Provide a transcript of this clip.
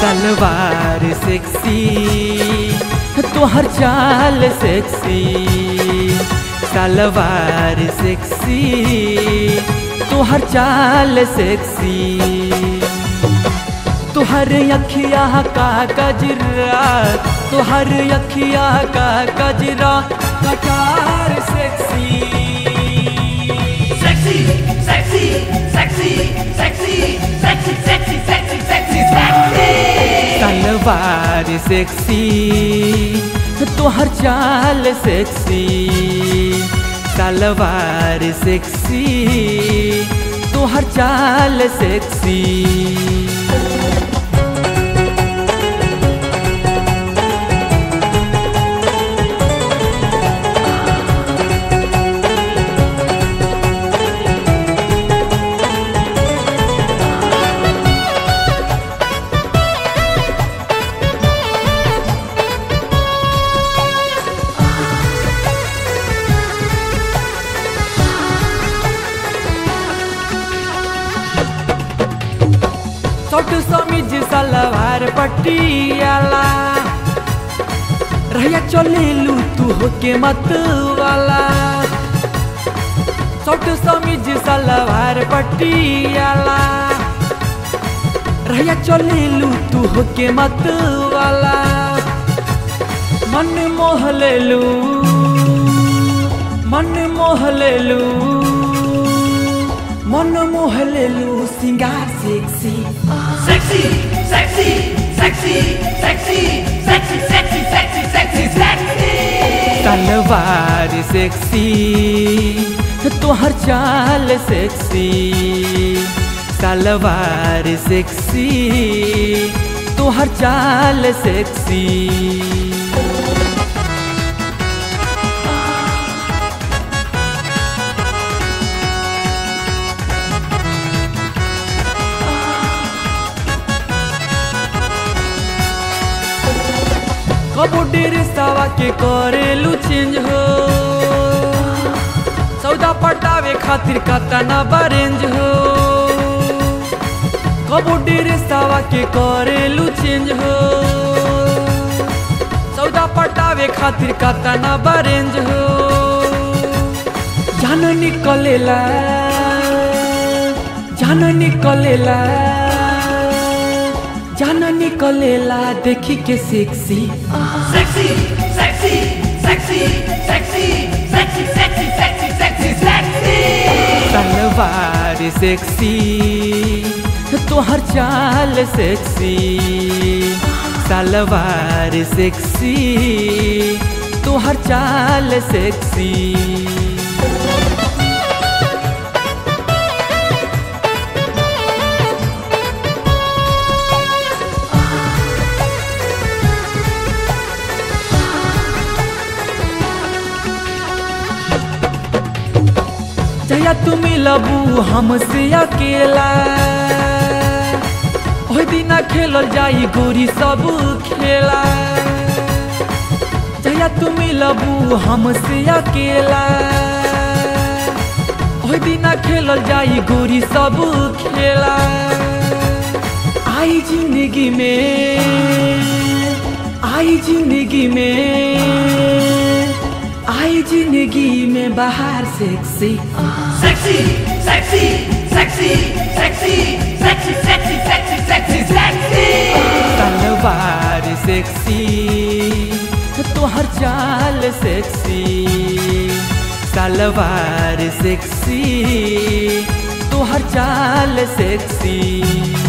सलवार sexy तोहर चाल sexy सलवार sexy तोहर चाल सेक्सी तोहर अखिया का गजरा तोहर अखिया का गजरा कटार sexy Sexy, sexy, sexy, sexy, sexy, sexy, sexy, sexy, sexy. Salwar sexy तोहर चाल सेक्सी सलवार सेक्सी तोहर चाल सेक्सी छोट समीज सलवार पटियाला रहिया चलेलू तू होके मत वाला छोट समीज सलवार पटियाला रहिया चलेलू तू होके मत वाला मन मोह लेलू मन मोह लेलू मन मोह लेलू सिंगार sexy Sexy, sexy, sexy, sexy, sexy, sexy, sexy, sexy, sexy. तलवार सेक्सी तोहर चाल सेक्सी सलवार सेक्सी तोहर चाल सेक्सी कबो डेरे सवा के करेलू चेंज हो सौदा पटावे खातिर कतना बारेंज हो कबो डेरे सवा के करेलू चेंज हो सौदा पटावे खातिर कतना बारेंज हो जान निकलेला जान निकलेला जान निकलेला देखी के sexy Sexy, sexy, sexy, sexy, sexy, sexy, sexy, sexy, sexy. Salwar sexy तोहर चाल सेक्सी सलवार सेक्सी तोहर चाल सेक्सी जया तुम लबू हमसे अकेला ओहि दिना खेलल जाई गोरी सब खेला जया तुम लबू हमसे अकेला ओहि दिना खेलल जाई गोरी सब खेला आई जिंदगी में आई जिंदगी में आई जिंदगी में बाहर sexy Sexy, sexy, sexy, sexy, sexy, sexy, sexy, sexy, sexy. Salwar sexy तोहर चाल सेक्सी सलवार सेक्सी तोहर चाल सेक्सी